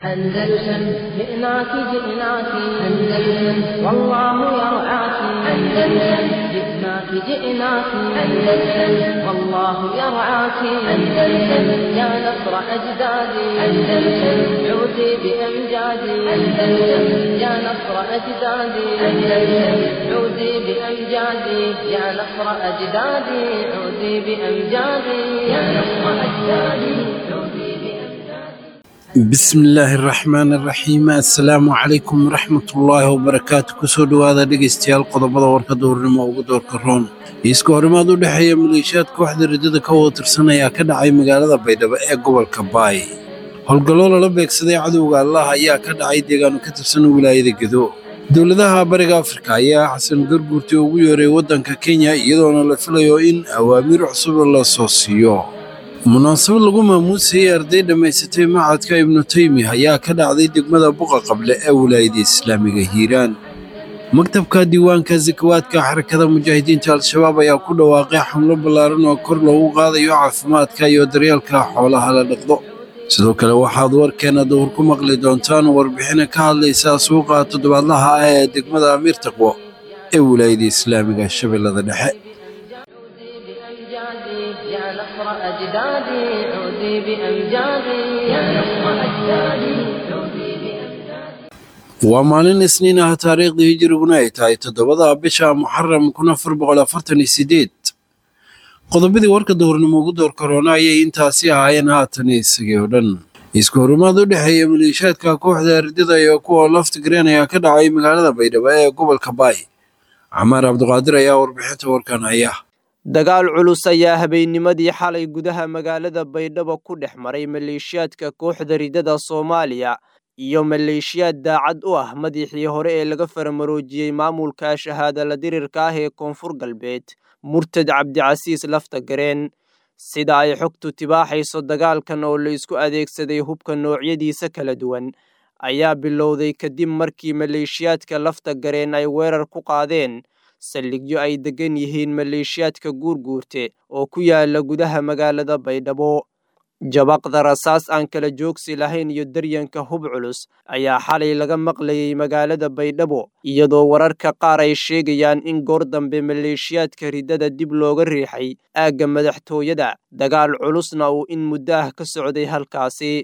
أندلسن جئناك جئناك أندلسن والله يرعاك أندلسن جئناك جئناك أندلسن والله يرعاك أندلسن يا نصر أجدادي أندلسن عودي بأمجادي أندلسن يا نصر أجدادي أندلسن عودي بأمجادي يا نصر أجدادي عودي بأمجادي يا نصر أجدادي عودي بأمجادي bismi illaahi araxmaani araxiim assalaamu calaykum waraxmatullaahi wabarakaatu kusoo dhowaada dhegaystayaal qodobada warka duurnimo ugu doorka roon iiska horimaad u dhexeeya maleeshiyaad kooxda riddada ka wada tirsan ayaa ka dhacay magaalada baydhabo ee gobolka baay howlgallo lala beegsaday cadowga allah ayaa ka dhacay deegaano ka tirsan wilaayada gedo dowladaha bariga afrika ayaa xasan garguurti ugu yeeray waddanka kenya iyadoona la filayo in awaamiir cusub la soo siiyo munaasabad lagu maamuusayey arday dhammaysatay macadka ibnu taymi ayaa ka dhacday degmada buqa qable ee wilaayada islaamiga hiiraan maktabka diiwaanka sakawaadka xarakada mujaahidiinta al-shabaab ayaa ku dhawaaqay xamlo ballaaran oo kor loogu qaadayo caafimaadka iyo daryeelka xoolaha la dhaqdo sidoo kale waxaad warkeena duhur ku maqli doontaan warbixina ka hadlaysa suuqa toddobaadlaha ah ee degmada amiir taqwo ee wilaayada islaamiga shabeellada dhexe عودي بأمجادي يا نصر أجدادي عودي بأمجادي يا نصر أجدادي عودي بأمجادي waa maalin isniin ah taariikhdii hijiriguna ay tahay toddobada bisha muxaram kun afar boqol afartan iyo sideed qodobadii warka duhurnimo ugu door korona ayay intaasi ahaayeen haatan isagii oo dhan isku horimaad u dhexeeya maleeshiyaadka kooxda ardada iyo kuwa laftigreen ayaa ka dhacay magaalada baydhabo ee gobolka baay camaar cabdiqaadir ayaa warbixinta warkan haya dagaal culus ayaa habeennimadii xalay gudaha magaalada baydhabo ku dhex maray maleeshiyaadka kooxda riddada soomaaliya iyo maleeshiyaad daacad u ah madaxii hore ee laga faramaroojiyey maamulka shahaadala dirirka ah ee koonfur galbeed murtad cabdicasiis laftagareen sida ay xogtu tibaaxayso dagaalkan oo la isku adeegsaday hubka noocyadiisa kala duwan ayaa bilowday kadib markii maleeshiyaadka laftagareen ay weerar ku qaadeen saldhigyo ay deggan yihiin maleeshiyaadka guurguurte oo ku yaala gudaha magaalada baydhabo jabaqda rasaas aan kala joogsi lahayn iyo daryanka hub culus ayaa xalay laga maqlayay magaalada baydhabo iyadoo wararka qaar ay sheegayaan in goor dambe maleeshiyaadka riddada dib looga riixay aagga madaxtooyada dagaal culusna uu in muddo ah ka socday halkaasi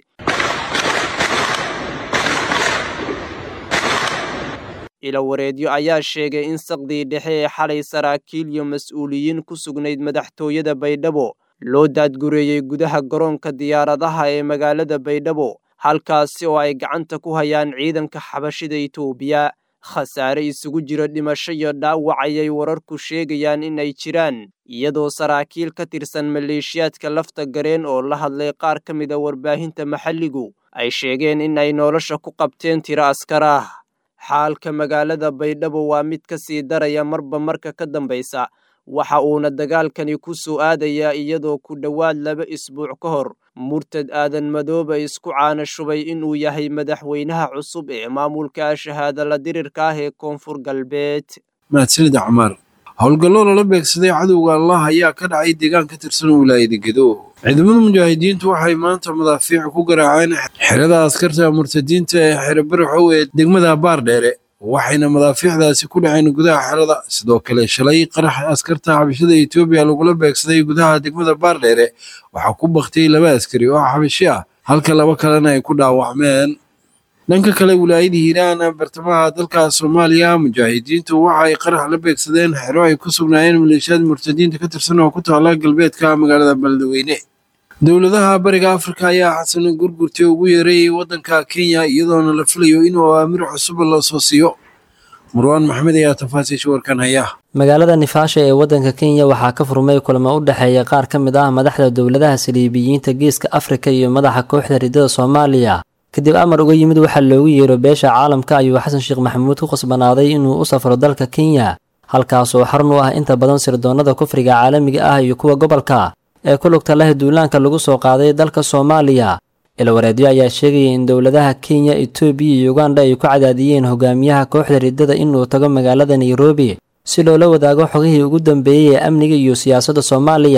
ilawareedyo ayaa sheegay in saqdii dhexe ee xalay saraakiil iyo mas-uuliyiin ku sugnayd madaxtooyada baydhabo loo daadgureeyey gudaha garoonka diyaaradaha ee magaalada baydhabo halkaasi oo ay gacanta ku hayaan ciidanka xabashida itoobiya khasaare isugu jira dhimasho iyo dhaawac ayay wararku sheegayaan in ay jiraan iyadoo saraakiil ka tirsan maleeshiyaadka lafta gareen oo la hadlay qaar ka mida warbaahinta maxalligu ay sheegeen in ay nolosha ku qabteen tiro askar ah xaalka magaalada baydhabo waa mid ka sii daraya marba marka ka dambaysa waxa uuna dagaalkani ku soo aadayaa iyadoo ku dhowaad laba isbuuc ka hor murtad aadan madooba isku caana shubay inuu yahay madaxweynaha cusub ee maamulka shahaadala dirirka ah ee koonfur galbeed mahadsanid camaar howlgallo lala beegsaday cadowga allah ayaa ka dhacay deegaan ka tirsan wilaayada gedo ciidamada mujaahidiintu waxay maanta madaafiic ku garaaceen xerada askarta murtadiinta ee xero baraxow ee degmada baardheere waxayna madaafiicdaasi ku dhaceen gudaha xerada sidoo kale shalay qarax askarta xabashada etoobiya lagula beegsaday gudaha degmada baardheere waxaa ku baktiyey laba askari oo xabashi ah halka laba kalena ay ku dhaawacmeen dhanka kale wilaayada hiiraan bartamaha dalka soomaaliya mujaahidiintu waxa ay qarax la beegsadeen xero ay ku sugnaayeen maleeshiyaad murtadiinta ka tirsan oo ku taala galbeedka magaalada beledweyne dowladaha bariga afrika ayaa xasan gurgurti ugu yeeray waddanka kenya iyadoona la filayo inuu awaamir cusub la soo siiyo marwaan maxamed ayaa tafaasiisha warkan haya magaalada nifaasha ee waddanka kenya waxaa ka furmay kulamo u dhexeeya qaar ka mid ah madaxda dowladaha saliibiyiinta geeska afrika iyo madaxa kooxda riddada soomaaliya kadib amar uga yimid waxaa loogu yeero beesha caalamka ayuu xasan sheekh maxamuud ku qasbanaaday inuu u safro dalka kenya halkaasoo xarun u ah inta badan sirdoonnada kufriga caalamiga ah iyo kuwa gobolka ee ku lugta leh duulaanka lagu soo qaaday dalka soomaaliya ilwareedyo ayaa sheegaya in dowladaha kenya etoobiya iyo uganda ay ku cadaadiyeen hogaamiyaha kooxda riddada inuu tago magaalada nairobi si loola wadaago xogihii ugu dambeeyey ee amniga iyo siyaasadda soomaaliya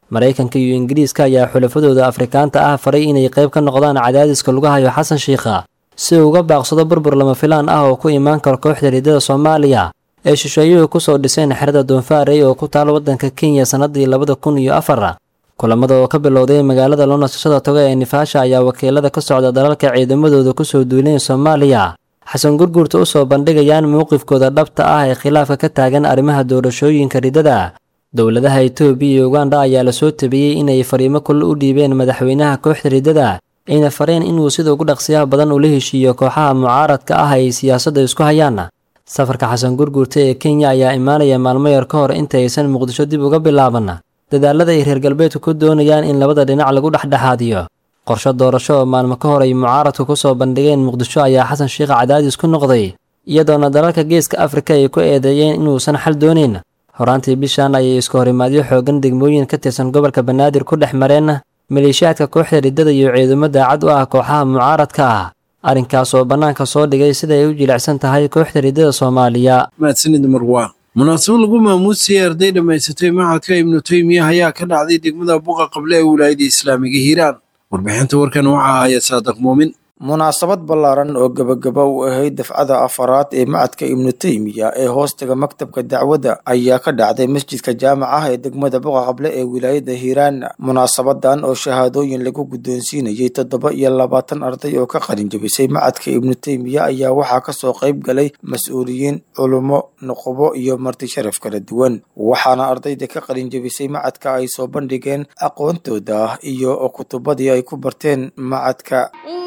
maraykanka iyo ingiriiska ayaa xulafadooda afrikaanta ah faray inay qayb ka noqdaan cadaadiska lagu hayo xasan shiikha si uu uga baaqsado burbur lama filaan ah oo ku imaan karo kooxda riddada soomaaliya ee shisheeyuhu kusoo dhiseen xerada doonfaarey oo ku taal waddanka kenya sannadii labada kun iyo afar kulamada oo ka bilowday magaalada loo nasashada toga ee nifaasha ayaa wakiilada ka socda dalalka ciidamadooda kusoo duuleen soomaaliya xasan gurguurta u soo bandhigayaan mowqifkooda dhabta ah ee khilaafka ka taagan arrimaha doorashooyinka riddada dowladaha etoobiya iyo uganda ayaa lasoo tabiyey inay fariimo kulle u dhiibeen madaxweynaha kooxda riddada ayna fareen inuu sida ugu dhaqsiyaha badan ula heshiiyo kooxaha mucaaradka ah ay siyaasadda isku hayaan safarka xasan gurguurta ee kenya ayaa imaanaya maalmo yar ka hor inta aysan muqdisho dib uga bilaaban dadaalada ay reer galbeedku ku doonayaan in labada dhinac lagu dhexdhexaadiyo qorshe doorasho oo maalmo ka hor ay mucaaradku ku soo bandhigeen muqdisho ayaa xasan shiikh cadaadis ku noqday iyadoona dalalka geeska afrika ay ku eedeeyeen inuusan xal doonayn horaantii bishan ayay isku horimaadyo xoogan degmooyin ka tirsan gobolka banaadir ku dhex mareen maleeshiyaadka kooxda riddada iyo ciidamo daacad u ah kooxaha mucaaradka ah arrinkaas oo bannaanka soo dhigay sida ay u jilicsan tahay kooxda riddada soomaaliya mahadsanid marwaa munaasabad lagu maamuusayay arday dhammaysatay macadka ibnu teymiya ayaa ka dhacday degmada buqa qable ee wilaayada islaamiga hiiraan warbixinta warkan waxaa haya saadiq muumin munaasabad ballaaran oo gebagaba u ahayd dafcada afaraad ee macadka ibnu teymiya ee hoostaga maktabka dacwadda ayaa ka dhacday masjidka jaamaca ee degmada buqa qable ee wilaayada hiiraan munaasabadan oo shahaadooyin lagu guddoonsiinayay toddoba iyo labaatan arday oo ka qalin jabisay macadka ibnu teymiya ayaa waxaa kasoo qayb galay mas-uuliyiin culummo nuqubo iyo marti sharaf kala duwan waxaana ardayda ka qalin jabisay macadka ay soo bandhigeen aqoontooda iyo kutubadii ay ku barteen macadka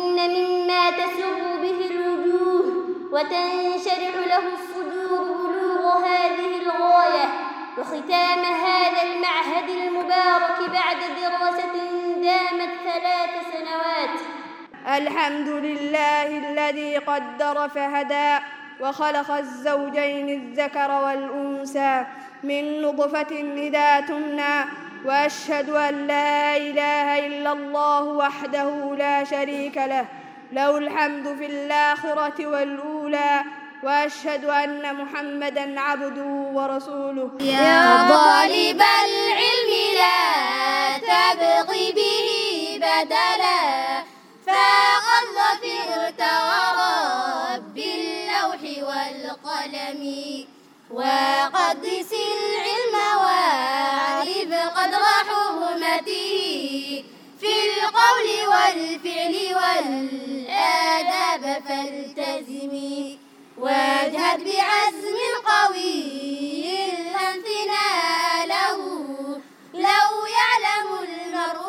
وتنشرح له الصدور بلوغ هذه الغاية وختام هذا المعهد المبارك بعد دراسة دامت ثلاث سنوات الحمد لله الذي قدر فهدى وخلق الزوجين الذكر والأنثى من نطفة إذا تمنى وأشهد أن لا إله إلا الله وحده لا شريك له له الحمد في الآخرة والأولى وأشهد أن محمدا عبده ورسوله يا طالب العلم لا تبغي به بدلا فقد ظفرت ورب اللوح والقلم وقدس العلم واعرف قدر حرمته في القول والفعل والآداب فالتزمي واجهد بعزم قوي الامتناء له لو يعلم المرء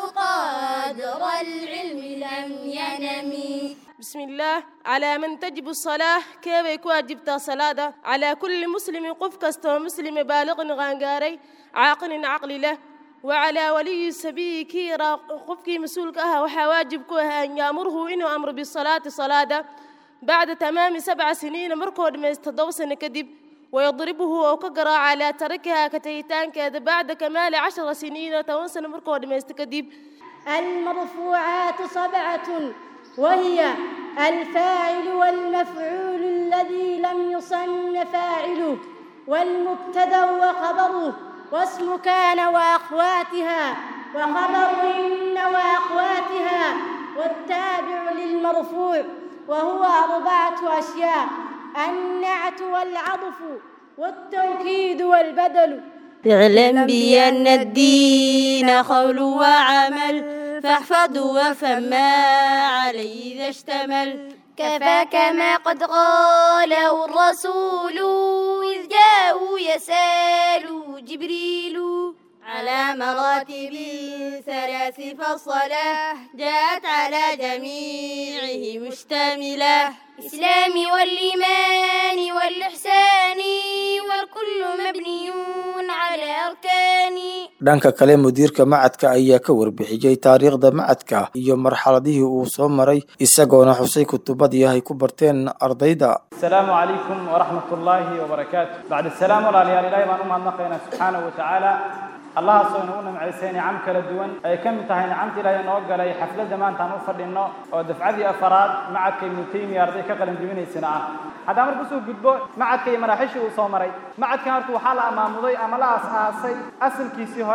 قدر العلم لم ينم بسم الله على من تجب الصلاة كيف يكون واجبتا صلاة على كل مسلم قف كستو مسلم بالغ غانغاري عاقل عقل له وعلى ولي السبي كي قفكي مسؤولك أها وحا واجب كوها أن يأمره إنه أمر بالصلاة صلاة بعد تمام سبع سنين مركود ما يستضو سنة كدب ويضربه أو كقرا على تركها كتيتان كذا بعد كمال عشر سنين تونسن مركود ما يستكدب المرفوعات سبعة وهي الفاعل والمفعول الذي لم يصن فاعله والمبتدا وخبره واسم كان وأخواتها وخبر إن وأخواتها والتابع للمرفوع وهو أربعة أشياء النعت والعطف والتوكيد والبدل اعلم بأن الدين قول وعمل فاحفظ وفما عليه إذا اشتمل كفاك ما قد قاله الرسول إذ جاءوا يسأل جبريل على مراتب ثلاث فالصلاة جاءت على جميعه مشتملة الإسلام والإيمان والإحسان والكل مبني على أركان dhanka kale mudiirka macadka ayaa ka warbixiyey taariikhda macadka iyo marxaladihii uu soo maray isagoona xusay kutubadii ay ku barteen ardayda السلام عليكم ورحمة الله وبركاته بعد السلام ولا ليال إلهي ما نؤمن نقينا سبحانه وتعالى الله سبحانه وتعالى عيسين عم كلا دوان أي كم تهي نعمت إلهي نوقع لي حفلة زمان تنوفر لنا ودفعذي أفراد معك ابن تيمية أرضي كقلم جميني سنة هذا أمر بسوق قدبو معك مراحش وصومري معك كانت وحالة أمام مضي أملا أساسي أصل كيسي هوري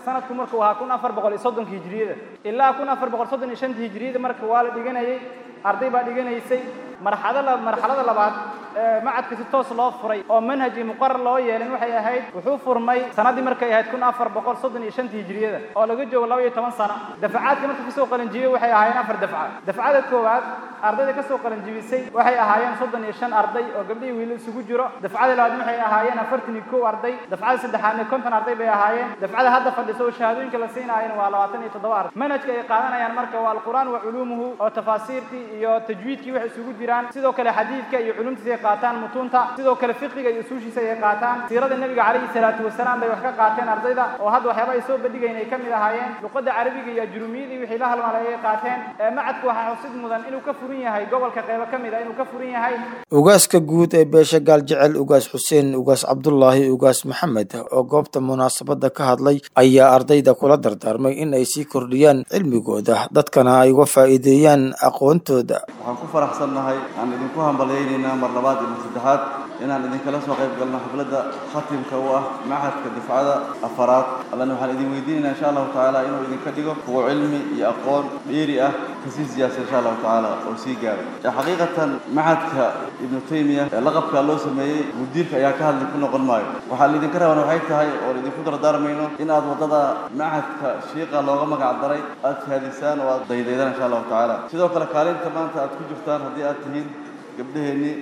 sanadku markuu ahaa kun afar boqol iyo soddonka hijriyada ilaa kun afar boqol soddon iyo shanta hijriyada marka waa la dhiganayay arday baa dhiganaysay marxalada marxalada labaad macadka si toos loo furay oo manhaji muqarar loo yeelin waxay ahayd wuxuu furmay sanadii markay ahayd kun afar boqol soddon iyo shanta hijriyada oo laga joogo laba iyo toban sano dafacaadka marka kasoo qalinjibiyey waxay ahaayeen afar dafca dafcada koowaad ardayda kasoo qalinjibisay waxay ahaayeen soddon iyo shan arday oo gabdhihii wiilal isugu jiro dafcada labaad waxay ahaayeen afartan iyo kow arday dafcada saddexaadna konton arday bay ahaayeen dafcada hadda fadhiso oo shahaadooyinka la siinaayeen waa labaatan iyo toddoba arday manhajka ay qaadanayaan marka waa alqur'aan wa culuumuhu oo tafaasiirtii iyo tajwiidkii waxay isugu jiraan sidoo kale xadiidka iyo culumtiisa ay qaataan mutuunta sidoo kale fiqiga iyo usuushiisa ay qaataan siirada nebiga calayhi salaatu wasalaam bay wax ka qaateen ardayda oo hadda waxyaaba ay soo bandhigayn ay ka mid ahaayeen luqadda carabiga iyo ajrumiyadii wixii la halmaalay ay qaateen macadku waxaa xusid mudan inuu ka furan yahay gobolka qaybo ka mid a inuu ka furan yahay ugaaska guud ee beesha gaaljecel ugaas xuseen ugaas cabdulaahi ugaas maxamed oo goobta munaasabadda ka hadlay ayaa ardayda kula dardaarmay in ay sii kordhiyaan cilmigooda dadkana ay uga faa'iideeyaan aqoontooda waxaan ku faraxsannahay aan idinku hambalyaynaynaa mar labaad iyo mar saddexaad inaan idinkala soo qayb galno xafladda khatimka u ah machadka difcada afaraad allana waxaan idin weydiinaynaa insha allahu tacaala inuu idinka dhigo kuwa cilmi iyo aqoon dheeri ah kasii siyaasa insha allahu tacaala oo sii gaaro xaqiiqatan machadka ibnu taymiya ee laqabka loo sameeyey mudiirka ayaa ka hadli ku noqon maayo waxaa laydinka raban waxay tahay oo laydinku dardaarmayno in aad waddada machadka shiiqa looga magac daray aad shahaadisaan oo aad daydaydaan insha allahu tacaala sidoo kale kaalinta maanta aad ku jirtaan haddii aad tihiin gabdhaheennii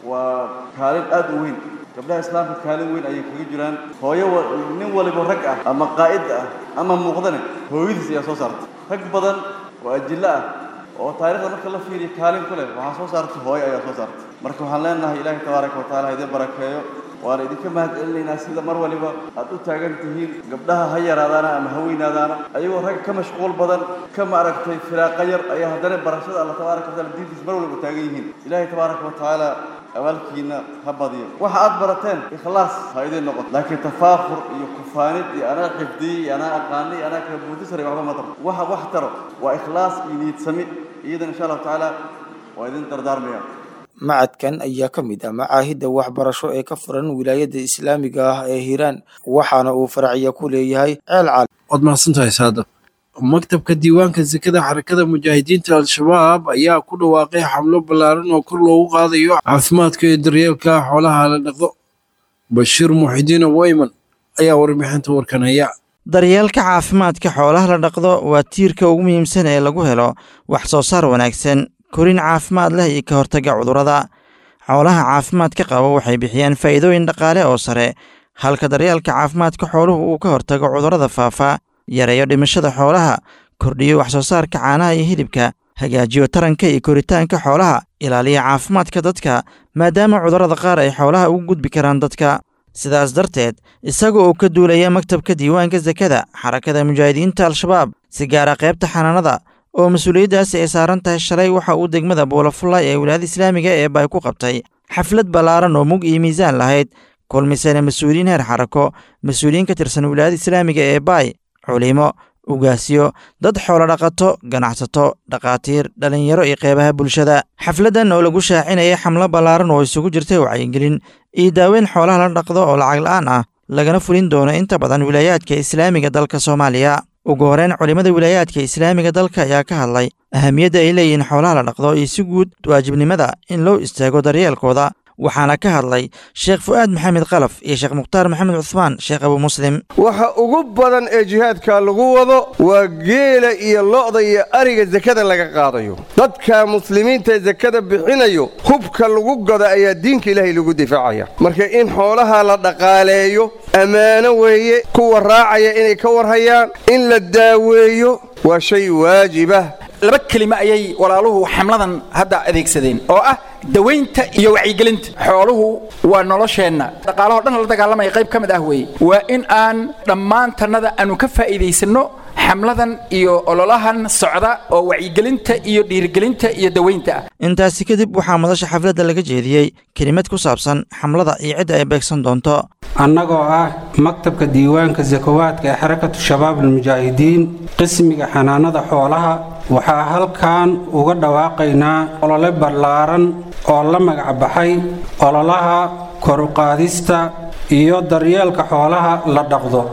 waa kaalin aad u weyn gabdhaha islaamka kaalin weyn ayay kaga jiraan hooyo nin waliba rag ah ama qaa'id ah ama muuqdane hooyadiis ayaa soo saartay rag badan oo ajillo ah oo taariikhda marka la fiiriyo kaalin ku leh waxaa soo saartay hooyo ayaa soo saartay marka waxaan leenahay ilaahay tabaaraka wa taala ha idin barakeeyo waana idinka mahad celinaynaa sida mar waliba aad u taagan tihiin gabdhaha ha yaraadaana ama ha weynaadaana ayagoo rag ka mashquul badan ka maaragtay firaaqa yar ayaa haddana barashada alla tabaaraka wa taala diintiisa mar waliba taagan yihiin ilaahay tabaaraka wa tacaala abaalkiina ha badiyo waxa aad barateen ikhlaas ha idin noqoto laakiin tafaakur iyo kufaanid iyo anaa xifdiyey iyo anaa aqaanay iyo anaa kala buutisarey waxba ma tarto waxa wax taro waa ikhlaas iyo niidsami iyadan insha allahu tacaala waa idin dardaarmaya macadkan ayaa ka mid ah macaahidda waxbarasho ee ka furan wilaayadda islaamiga ah ee hiiraan waxaana uu faracya ku leeyahay ceel caal waad mahadsantahay saadab maktabka diiwaanka sekada xarakada mujaahidiinta al-shabaab ayaa ku dhawaaqay xamlo ballaaran oo kor loogu qaadayo caafimaadka iyo daryeelka xoolaha la dhaqdo bashiir muxidiin weyman ayaa warbixinta warkanaya daryeelka caafimaadka xoolaha la dhaqdo waa tiirka ugu muhiimsan ee lagu helo wax soo saar wanaagsan korin caafimaad leh iyo ka hortagga cudurrada xoolaha caafimaadka qaba waxay bixiyaan faa'iidooyin dhaqaale oo sare halka daryeelka caafimaadka xooluhu uu ka hortago cudurrada faafa yareeyo dhimashada xoolaha kordhiyo wax soo saarka caanaha iyo hilibka hagaajiyo taranka iyo koritaanka xoolaha ilaaliya caafimaadka dadka maadaama cudurrada qaar ay xoolaha ugu gudbi karaan dadka sidaas darteed isaga oo ka duulaya maktabka diiwaanka sekada xarakada mujaahidiinta al-shabaab si gaara qaybta xanaanada oo mas-uuliyaddaasi ay saaran tahay shalay waxa uu degmada buulafullay ee wilaayada islaamiga ee bay ku qabtay xaflad ballaaran oo mug iyo miisaan lahayd kulmisana mas-uuliyiin heer xarako mas-uuliyiin ka tirsan wilaayada islaamiga ee baay culimo ugaasyo dad xoolo dhaqato ganacsato dhakhaatiir dhallinyaro iyo qeybaha bulshada xafladdan oo lagu shaacinaya xamlo ballaaran oo isugu jirtay wacyigelin iyo daaweyn xoolaha la dhaqdo oo lacag la'aan ah lagana fulin doono inta badan wilaayaadka islaamiga dalka soomaaliya ugu horeyn culimmada wilaayaadka islaamiga dalka ayaa ka hadlay ahamiyadda ay leeyihiin xoolaha la dhaqdo iyo si guud waajibnimada in loo istaago daryeelkooda waxaana ka hadlay sheekh fu'aad maxamed kalaf iyo sheekh mukhtaar maxamed cuhmaan sheekh abu muslim waxa ugu badan ee jihaadka lagu wado waa geela iyo lo'da iyo ariga sekada laga qaadayo dadka muslimiinta sekada bixinayo hubka lagu gado ayaa diinka ilaahay lagu difaacaya marka in xoolaha la dhaqaaleeyo ammaano weeye kuwa raacaya inay ka warhayaan in la daaweeyo waa shay waajibah laba kelimo ayay walaaluhu xamladan hadda adeegsadeen oo ah dawaynta iyo wacyigelinta xooluhu waa nolosheenna dhaqaalahoo dhan la dagaalamaya qayb ka mid ah weeye waa in aan dhammaantannada aanu ka faa'iidaysanno xamladan iyo ololahan socda oo wacyigelinta iyo dhiirigelinta iyo dawaynta ah intaasi kadib waxaa madasha xafladda laga jeediyey kelimad ku saabsan xamlada iyo cidda ay beegsan doonto annagoo ah maktabka diiwaanka sakawaadka ee xarakatu shabaab almujaahidiin qismiga xanaanada xoolaha waxaa halkan uga dhawaaqaynaa olole ballaaran oo la magac baxay ololaha koruqaadista iyo daryeelka xoolaha la dhaqdo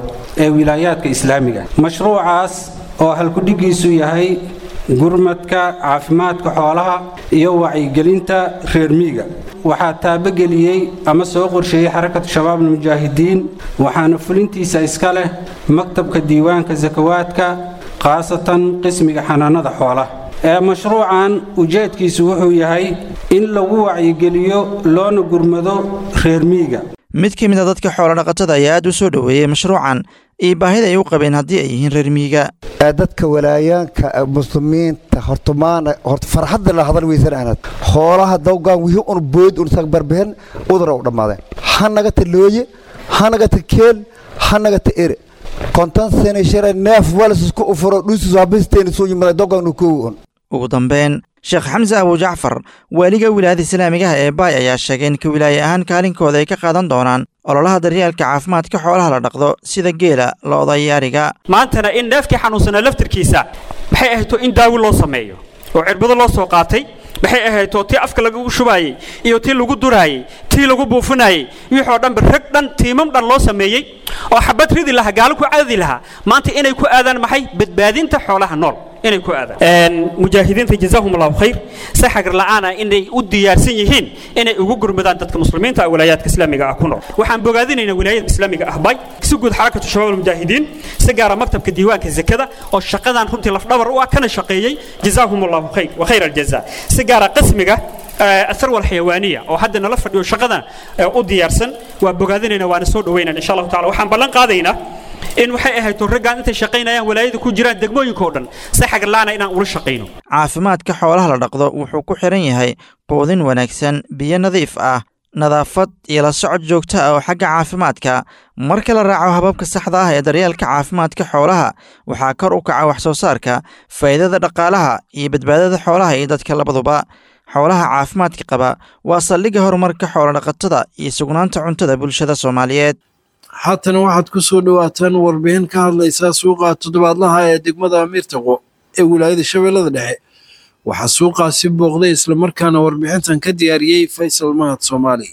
ee wilaayaadka islaamiga mashruucaas oo halkudhigiisu yahay gurmadka caafimaadka xoolaha iyo wacyigelinta reer miiga waxaa taabageliyey ama soo qorsheeyey xarakatu shabaabul mujaahidiin waxaana fulintiisa iska leh maktabka diiwaanka sakawaadka khaasatan qismiga xanaanada xoolaha ee mashruucan ujeedkiisu wuxuu yahay in lagu wacyigeliyo loona gurmado reer miiga mid ka mid a dadka xoolodhaqatada ayaa aad u soo dhoweeyey mashruucan iyo baahida ay u qabeen haddii ay yihiin reer miiga dadka walaayaanka muslimiinta hortumaana horta farxadda la hadal weysan aanad xoolaha dawgaan wixii un bood un sag barbehen udara u dhammaadeen ha nagata looye ha nagata keel ha nagata ere konton sene share neef walsisku ufuro dhuusis habisteeni soo yimada dawgaanu koowi un ugu dambeyn sheekh xamse abu jacfar waaliga wilaayada islaamigaha ee baay ayaa sheegay in ka wilaaye ahaan kaalinkooda ay ka qaadan doonaan ololaha daryeelka caafimaadka xoolaha la dhaqdo sida geela lo'da iyo ariga maantana in neefkii xanuunsanaa laftirkiisa maxay ahayto in daawi loo sameeyo oo cirbado loo soo qaatay maxay ahayto tii afka lagu shubaayey iyo tii lagu duraayey tii lagu buufinayey wixoo dhanba rag dhan tiimam dhan loo sameeyey oo xabad ridi lahaa gaalo ku cadadi lahaa maanta inay ku aadaan maxay badbaadinta xoolaha nool inay ku aadaan mujaahidiinta jazaahum allahu khayr si xagar la'aana inay u diyaarsan yihiin inay ugu gurmadaan dadka muslimiinta ah wilaayaadka islaamiga ah ku nool waxaan bogaadinaynaa wilaayada islaamiga ah bay si guud xarakatu shabaab almujaahidiin si gaara maktabka diiwaanka zakada oo shaqadan runtii lafdhabar u ah kana shaqeeyey jazaahum allahu khayr wa khayr aljaza si gaara qismiga الثروة الحيوانية أو حد نلا فديو شقدنا وديارسن وبقادنا وانا سود وين إن شاء الله تعالى وحن بلن قاضينا in waxay ahayd raggaan intay shaqaynayaan walaayada ku jiraan degmooyinka oo dhan si xagar la'aana inaan ula shaqayno caafimaadka xoolaha la dhaqdo wuxuu ku xiran yahay quudin wanaagsan biyo nadiif ah nadaafad iyo la socod joogto ah oo xagga caafimaadka marka la raaco hababka saxda ah ee daryeelka caafimaadka xoolaha waxaa kor u kaca wax soo saarka faa'iidada dhaqaalaha iyo badbaadada xoolaha iyo dadka labaduba xoolaha caafimaadka qaba waa saldhigga horumarka xoolodhaqatada iyo sugnaanta cuntada bulshada soomaaliyeed haatana waxaad ku soo dhowaataan warbixin ka hadlaysaa suuqa toddobaadlaha ee degmada amiirtaqo ee wilaayada shabeellada dhexe waxaa suuqaasi booqday islamarkaana warbixintan ka diyaariyey faysal mahad soomaali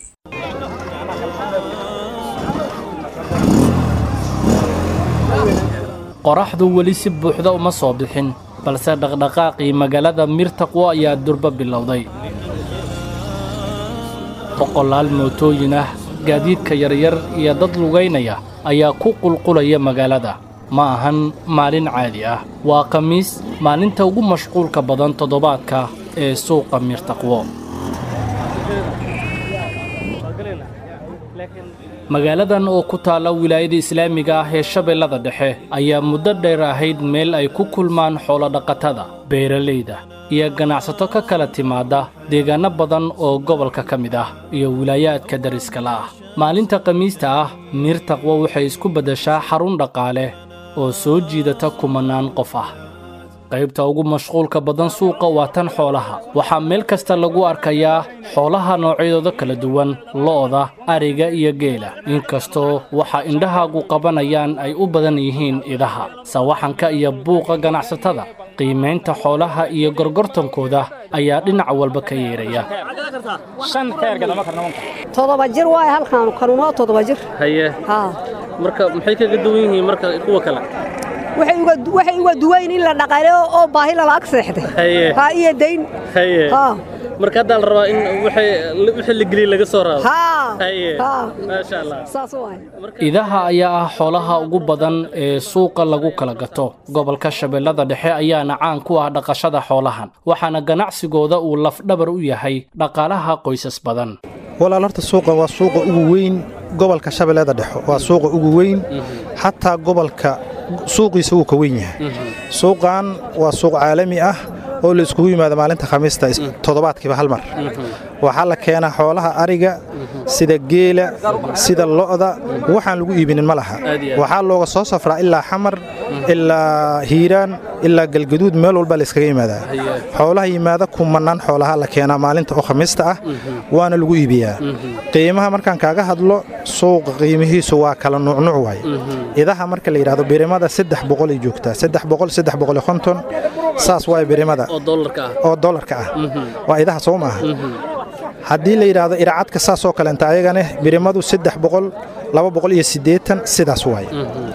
qoraxdu weli si buuxda uma soo bixin balse dhaqdhaqaaqii magaalada mirtaqwo ayaa durba bilowday boqolaal mootooyin ah gaadiidka yaryar iyo dad lugaynaya ayaa ku qulqulaya magaalada ma ahan maalin caadi ah waa khamiis maalinta ugu mashquulka badan toddobaadka ee suuqa mirtaqwo magaaladan oo ku taalla wilaayada islaamiga ah ee shabeellada dhexe ayaa muddo dheer ahayd meel ay ku kulmaan xoolodhaqatada beeralayda iyo ganacsato ka kala timaadda deegaanno badan oo gobolka ka mid ah iyo wilaayaadka dariskala ah maalinta khamiista ah miirtaqwo waxay isku beddeshaa xarun dhaqaale oo soo jiidata kumannaan qof ah qaybta ugu mashquulka badan suuqa waa tan xoolaha waxaa meel kasta lagu arkayaa xoolaha noocyadooda kala duwan lo'da ariga iyo geela inkastoo waxa indhahaagu qabanayaan ay u badan yihiin idaha sawaxanka iyo buuqa ganacsatada qiimaynta xoolaha iyo gorgortankooda ayaa dhinac walba ka yeeraya todoba jir waay halkaan kanunoo todoba jir haye marka maxay kaga duwan yihiin marka kuwa kale waxay uga duwayn in la dhaqaale oo baahi lala ag seexday ha iyo dayn marka haddaa la rabaa in wixii la geliya laga soo raado maasha allah saas waay idaha ayaa ah xoolaha ugu badan ee suuqa lagu kala gato gobolka shabeellada dhexe ayaana caan ku ah dhaqashada xoolahan waxaana ganacsigooda uu lafdhabar u yahay dhaqaalaha qoysas badan walaal horta suuqa waa suuqa ugu weyn gobolka shabeellada dhexe waa suuqa ugu weyn xataa gobolka suuqiisa wuu ka weyn yahay suuqan waa suuq caalami ah oo la iskugu yimaado maalinta khamiista toddobaadkiiba hal mar waxaa la keenaa xoolaha ariga sida geela sida lo'da waxaan lagu iibinin ma laha waxaa looga soo safraa ilaa xamar ilaa hiiraan ilaa galgaduud meel walba la iskaga yimaadaa xoolaha yimaada kumannaan xoolaha la keenaa maalinta oo khamiista ah waana lagu iibiyaa qiimaha markaan kaaga hadlo suuqa qiimihiisu waa kala nuucnuuc waay idaha marka la yidhahdo birimada saddex boqolay joogtaa saddex boqol saddex boqol konton saas waay birimada oo dollarka ah waa idaha soo maaha haddii la yidhaahdo iracadka saasoo kalenta ayagane birimadu saddex boqol laba boqol iyo siddeetan sidaas waay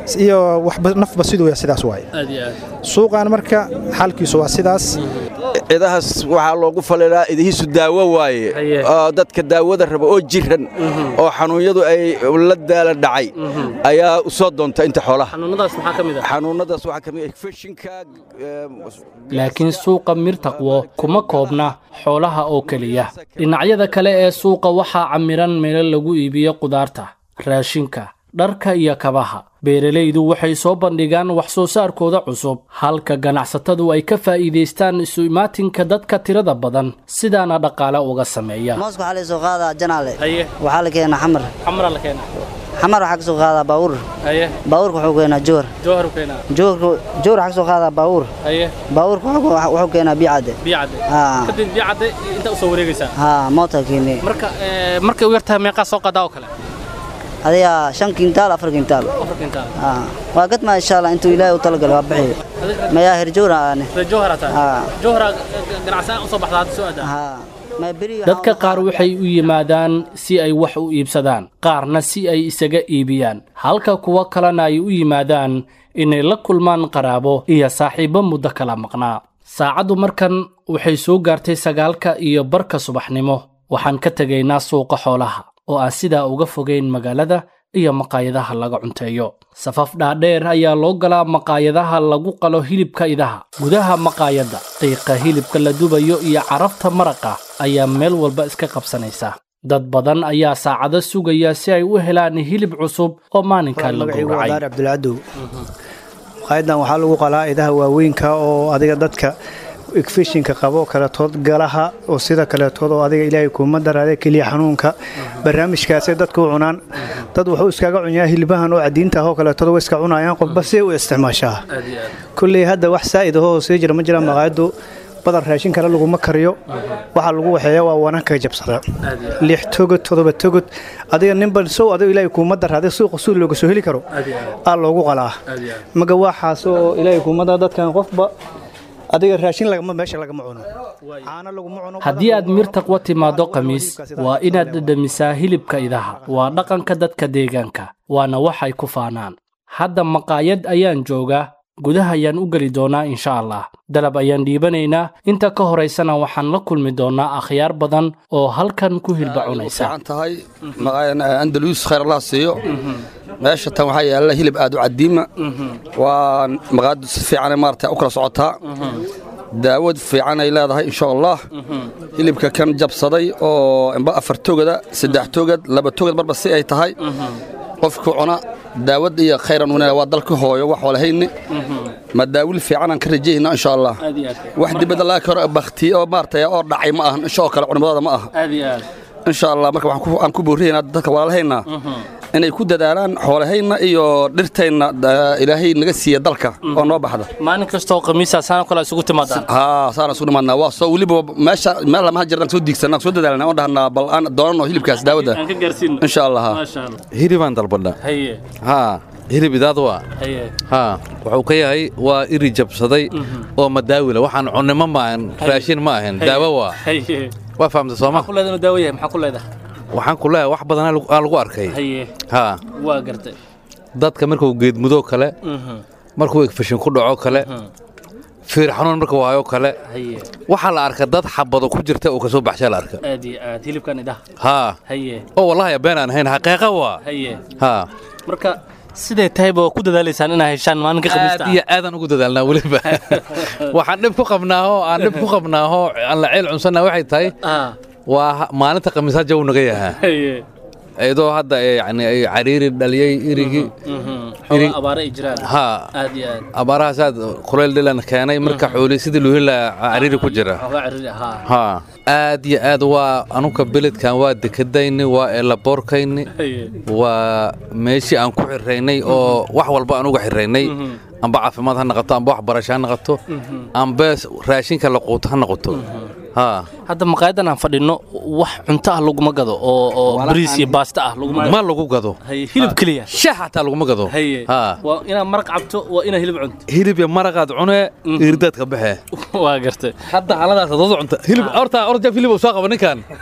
iyo waxba nafba siduu yahay sidaas waaye suuqan marka xaalkiisu waa sidaas idahaas waxaa loogu faliilaa idihiisu daawo waaye oo dadka daawada raba oo jiran oo xanuunyadu ay la daala dhacay ayaa u soo doonta inta xoolaha xanuunadaas waxaa ka mid ah fashinka laakiin suuqa mirtaqwo kuma koobna xoolaha oo keliya dhinacyada kale ee suuqa waxaa camiran meelo lagu iibiyo qudaarta raashinka dharka iyo kabaha beeralaydu waxay soo bandhigaan wax soo saarkooda cusub halka ganacsatadu ay ka faa'iidaystaan isu imaatinka dadka tirada badan sidaana dhaqaale uga sameeya mooska waxaa la soo qaadaa janaale waxaa la keenaa xamar xamara la keenaa xamar waxaa ka soo qaadaa baawur baawurka wuxuu keenaa jowhar jowhar u keenaa jowhar jowhar waxaa ka soo qaadaa baawur baawurka wuxuu keenaa biyacadde biyacadde kadib biyacadde inta usoo wareegaysaa haa moota keenee marka markay u yartahay meeqaa soo qaadaa oo kale adiga shan kintaal afar kintaal waa gadmaa insha allah intuu ilaahay u talagalo waa bixiyo mayaa herjowra aane dadka qaar waxay u yimaadaan si ay wax u iibsadaan qaarna si ay isaga iibiyaan halka kuwo kalena ay u yimaadaan inay la kulmaan qaraabo iyo saaxiibbo muddo kala maqnaa saacaddu markan waxay soo gaartay sagaalka iyo barka subaxnimo waxaan ka tegaynaa suuqa xoolaha oo aan sidaa uga fogayn magaalada iyo maqaayadaha laga cunteeyo safaf dhaadheer ayaa loo galaa maqaayadaha lagu qalo hilibka idaha gudaha maqaayadda qiiqa hilibka la dubayo iyo carafta maraqa ayaa meel walba iska qabsanaysa dad badan ayaa saacado sugaya si ay u helaan hilib cusub oo maalinkaa la gowracay cabdulcadow maqaayadan waxaa lagu qalaa idaha waaweynka oo adiga dadka igfishinka qabo kaletood galaha oo sida kaletood oo adiga ilaahay kuuma daraade keliya xanuunka barnaamijkaasay dadka u cunaan dad wuxuu iskaga cunyaa hilbahan oo cadiinta ahoo kaletood way iska cunayaan qofba see u isticmaashaa kulley hadda wax saa'id ahoo sii jira ma jira maqaayaddu badan raashin kale laguma kariyo waxaa lagu waxeeya waa wananka jabsada lix togod todoba togod adiga ninban sow adiga ilaahay kuuma daraaday suuqa suu looga soo heli karo aa loogu qalaa maga waxaas oo ilaahay kuuma dara dadkan qofba adiga raashin lagama meesha lagama cuno caano laguma cuno haddii aad mirtaqwa timaaddo khamiis waa inaad dhadhamisaa hilibka idaha waa dhaqanka dadka deegaanka waana waxay ku faanaan hadda maqaayad ayaan joogaa gudaha ayaan u geli doonaa insha allah dalab ayaan dhiibanaynaa inta ka horaysana waxaan la kulmi doonaa akhyaar badan oo halkan ku hilba cunaysa tahay andalus khayr allah siiyo meesha tan waxaa yaalla hilib aad u cadiima waa maqaayaddu si fiican maarata u kala socotaa daawad fiican ay leedahay insha allah hilibka kan jabsaday oo imba afar togada saddex togad laba togad marba si ay tahay qofku cuna daawad iyo khayran wana waa dalka hooyo wax walahayni ma daawil fiican aan ka rajayna insha allah wax dibadda laga karo bakti oo maartay oo dhacay ma ahan insha kale culimadooda ma aha insha allah marka waxaan aan ku boorinaynaa dadka walaalahayna inay ku dadaalaan xoolahayna iyo dhirtayna ilaahay naga siiya dalka oo noo baxda maalin kastoo khamiisa saana kale isugu timaadaan haa saana isugu nimaadnaa waa soo weliba meesha meel lamaha jirnaan soo diigsanaa soo dadaalnaa oo dhahnaa bal aan doonano hilibkaas daawada aan ka gaarsiino insha allah hilibaan dalbadha haye haa hilib idaad waa haye haa wuxuu ka yahay waa iri jabsaday oo madaawila waxaan cunnimo ma ahan raashin ma ahan daawo waa haye waa fahamta sooma ku leedahay daawo yahay maxaa ku leedahay waxaan ku leeyahay wax badan aan lagu arkay haye haa waa gartay dadka markuu geedmudoo kale markuu egfashin ku dhaco kale fiir xanuun markuu hayo kale haye waxaa la arka dad xabado ku jirta uu kasoo baxshaa la arka aad iyo aad hilibkan idaha haa haye oo wallahi been aan ahayn xaqiiqa waa haye haa marka siday tahayba waa ku dadaalaysaan inaa heshaan maalinka khamiista aad iyo aadaan ugu dadaalnaa weliba waxaan dhib ku qabnaaho aan dhib ku qabnaaho aan la ceel cunsanaa waxay tahay waa maalinta khamiisaa jaw naga yahaa iyadoo hadda yani ay cariiri dhaliyey irigii abaara ay jiraan haa aad iyo aad abaarahaas aad kuleyl dhilan keenay marka xooli sidii loo heli lahaa cariiri ku jira haa aad iyo aad waa anuka beledkan waa dekadayni waa eelaboorkayni waa meeshii aan ku xiraynay oo wax walba aan uga xiraynay amba caafimaad ha noqoto amba waxbarasho ha noqoto amba raashinka la quuto ha noqoto haa hadda maqaayadan aan fadhino wax cunto ah laguma gado oo oo bariis iyo baasta ah laguma ma lagu gado hilib keliya shax xataa laguma gado haa waa inaad maraq cabto waa inaad hilib cunto hilib iyo maraqaad cunee irdaadka baxe waa gartay hadda xaaladaas dad cunta hilib horta orjaf hilib uu soo qaba ninkan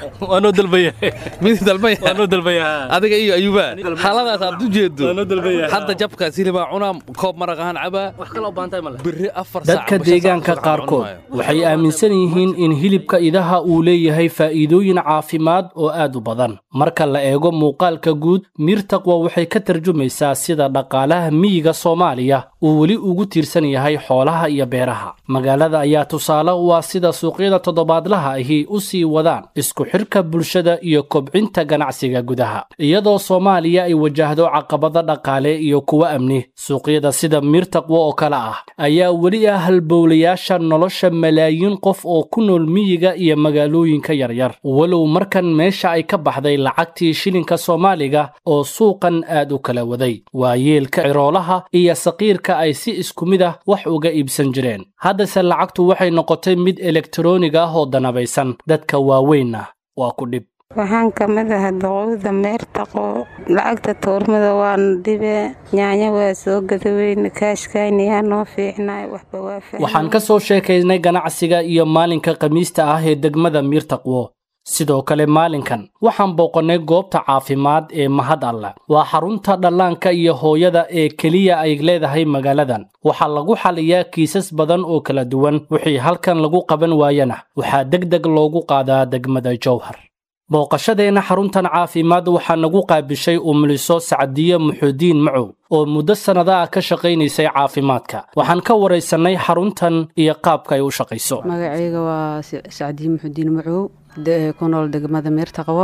waa noo dalbaya mid dalbaya waa noo dalbaya adiga iyo ayuba xaaladaas aad u jeedo waa noo dalbaya hadda jabkaas hilibaa cunaa koob maraq ahaan cabaa wax kale oo baantay male berri afar dadka deegaanka qaarkood waxay aaminsan yihiin in hilibka idaha uu leeyahay faa'iidooyin caafimaad oo aad u badan marka la eego muuqaalka guud miirtaqwa waxay ka tarjumaysaa sida dhaqaalaha miyiga soomaaliya uu weli ugu tiirsan yahay xoolaha iyo beeraha magaalada ayaa tusaale u ah sida suuqyada toddobaadlaha ahi u sii wadaan isku xidhka bulshada iyo kobcinta ganacsiga gudaha iyadoo soomaaliya ay wajahdo caqabado dhaqaale iyo kuwo amni suuqyada sida miirtaqwa oo kale ah ayaa weli ah halbowlayaasha nolosha malaayiin qof oo ku nool miyiga iyo magaalooyinka yaryar walow markan meesha ay ka baxday lacagtii shilinka soomaaliga oo suuqan aad u kala waday waa yeelka ciroolaha iyo saqiirka ay si isku mid ah wax uga iibsan jireen haddase lacagtu waxay noqotay mid elektaroonig ah oo danabaysan dadka waaweynna waa ku dhib waxaan ka mid ahay doqowda meertaqo lacagta tuurmada waana dhibe nyaanya waa soo gadaweyne kaashkaynayaa noo fiicnay waxba waa waxaan ka soo sheekaynay ganacsiga iyo maalinka khamiista ah ee degmada miirtaqwo sidoo kale maalinkan waxaan booqannay goobta caafimaad ee mahad alle waa xarunta dhallaanka iyo hooyada ee keliya ay leedahay magaaladan waxaa lagu xaliyaa kiisas badan oo kala duwan wixii halkan lagu qaban waayana waxaa deg deg loogu qaadaa degmada jowhar booqashadeenna xaruntan caafimaad waxaa nagu qaabishay umuliso sacdiye muxuudiin macow oo muddo sannada ah ka shaqaynaysay caafimaadka waxaan ka waraysannay xaruntan iyo qaabka ay u shaqayso magacayga waa sacdiye muxuudiin macow ku nool degmada meertaqwo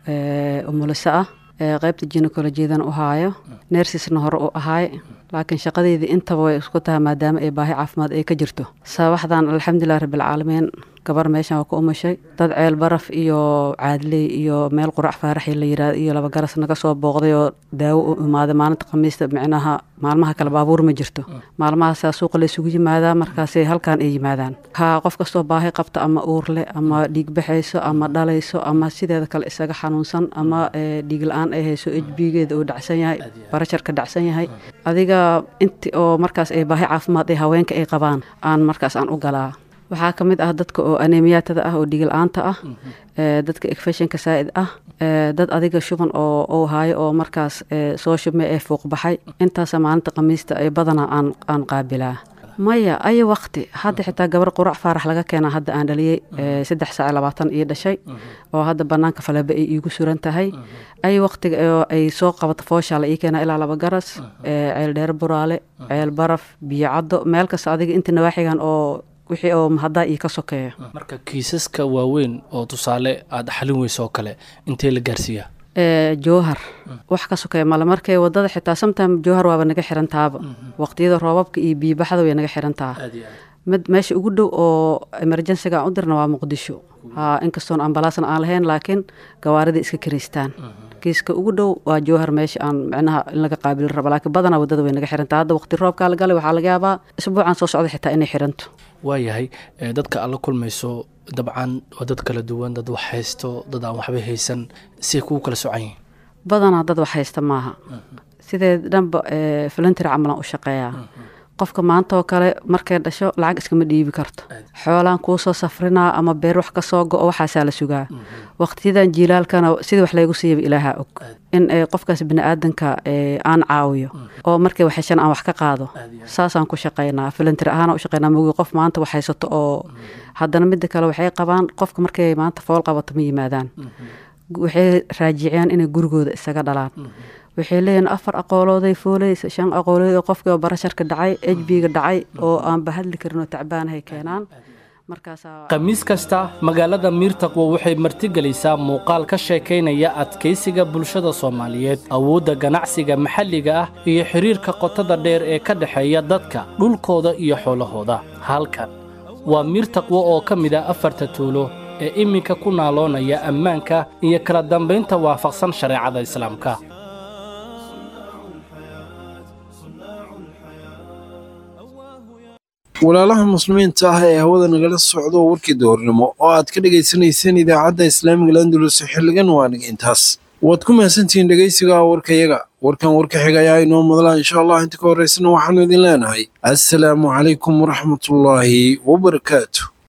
umuliso ah qaybta jinekolojiyadan u haayo nersisna hore u ahaay laakiin shaqadeydii intaba way isku tahay maadaama ay baahi caafimaad ay ka jirto sabaxdan alxamdulilah rabbilcaalamiin gabar meeshan waa ku umashay dad ceel baraf iyo caadley iyo meel qurac faaraxi la yirahdo iyo laba garas naga soo booqday oo daawo u imaaday maalinta khamiista micnaha maalmaha kale baabuur ma jirto maalmahaasaa suuqa la isugu yimaadaa markaasay halkan ay yimaadaan haa qof kastoo baahi qabta ama uurle ama dhiig baxayso ama dhalayso ama sideeda kale isaga xanuunsan ama dhiig la-aan ay hayso ejbigeeda uu dhacsan yahay barasharka dhacsan yahay adiga inti oo markaas ay baahi caafimaad ee haweenka ay qabaan aan markaas aan u galaa waxaa ka mid ah dadka oo anemiyaatada ah oo dhigil-aanta ah dadka ekfeshinka saa'id ah dad adiga shuban oo uu haayo oo markaas soo shubmay ee fuuq baxay intaasa maalinta khamiista ay badanaa aan aan qaabilaa maya aya waqti hadda xitaa gabar qurac faarax laga keenaa hadda aan dhaliyey saddex saac labaatan ii dhashay oo hadda banaanka faleba ay iigu suran tahay ay waqtiga ay soo qabato fooshaa la ii keenaa ilaa laba garas ceel dheer buraale ceel baraf biyo caddo meel kasta adiga inta nawaaxigan oo wixii oo mahaddaa ii ka sokeeya marka kiisaska waaweyn oo tusaale aad xalin weyso oo kale intee la gaarsiiyaa jowhar wax ka sokeeya male markay wadada xitaa sometime jowhar waaba naga xirantaaba waqtiyada roobabka iyo biibaxda way naga xirantaa mid meesha ugu dhow oo emergensiga aan u dirna waa muqdisho ha inkastoon ambalaasna aan lahayn laakiin gawaarida iska kiraystaan kiiska ugu dhow waa jowhar meesha aan micnaha in laga qaabili rabo laakiin badanaa wadada way naga xirantaa hadda waqti roobkaa la galay waxaa laga yaabaa isbuucan soo socda xitaa inay xiranto waayahay dadka aad la kulmayso dabcan waa dad kala duwan dad wax haysto dad aan waxba haysan siay kugu kala socan yihiin badanaa dad wax haysta maaha sidee dhanba volunteer camalan u shaqeeyaa qofka maanta oo kale markay dhasho lacag iskama dhiibi karto xoolaan kuu soo safrinaa ama beer wax ka soo go-o waxaasaa la sugaa waqtiyadan jiilaalkana sidii wax laygu siiyaba ilaaha og in qofkaas biniaadanka aan caawiyo oo markay waxheshan aan wax ka qaado saasaan ku shaqaynaa volunteer ahaan u shaqaynaa mogi qof maanta wax haysato oo haddana midda kale waxay qabaan qofka markay maanta fool qabato ma yimaadaan waxay raajiciyaan inay gurigooda isaga dhalaan waxay leeyihin afar aqoolooday fooleysa shan aqoolood oo qofkii oo barasharka dhacay ejbiga dhacay oo aanba hadli karin oo tacbaanahay keenaan khamiis kasta magaalada miirtaqwo waxay martigelaysaa muuqaal ka sheekaynaya adkaysiga bulshada soomaaliyeed awoodda ganacsiga maxalliga ah iyo xidhiirka qotada dheer ee ka dhexeeya dadka dhulkooda iyo xoolahooda halkan waa miirtaqwo oo ka mid ah afarta tuulo ee iminka ku naaloonaya ammaanka iyo kala dambaynta waafaqsan shareecada islaamka walaalaha muslimiinta ah ee hawada nagala socdo warkii doornimo oo aad ka dhegaysanayseen idaacadda islaamiga landulus xilligan waa niga intaas waad ku mahadsantihiin dhegaysiga warkayaga warkan warka xiga ayaa inoo madlaa insha allah inta ka horraysana waxaanu idin leenahay assalaamu calaykum waraxmatullaahi wabarakaatu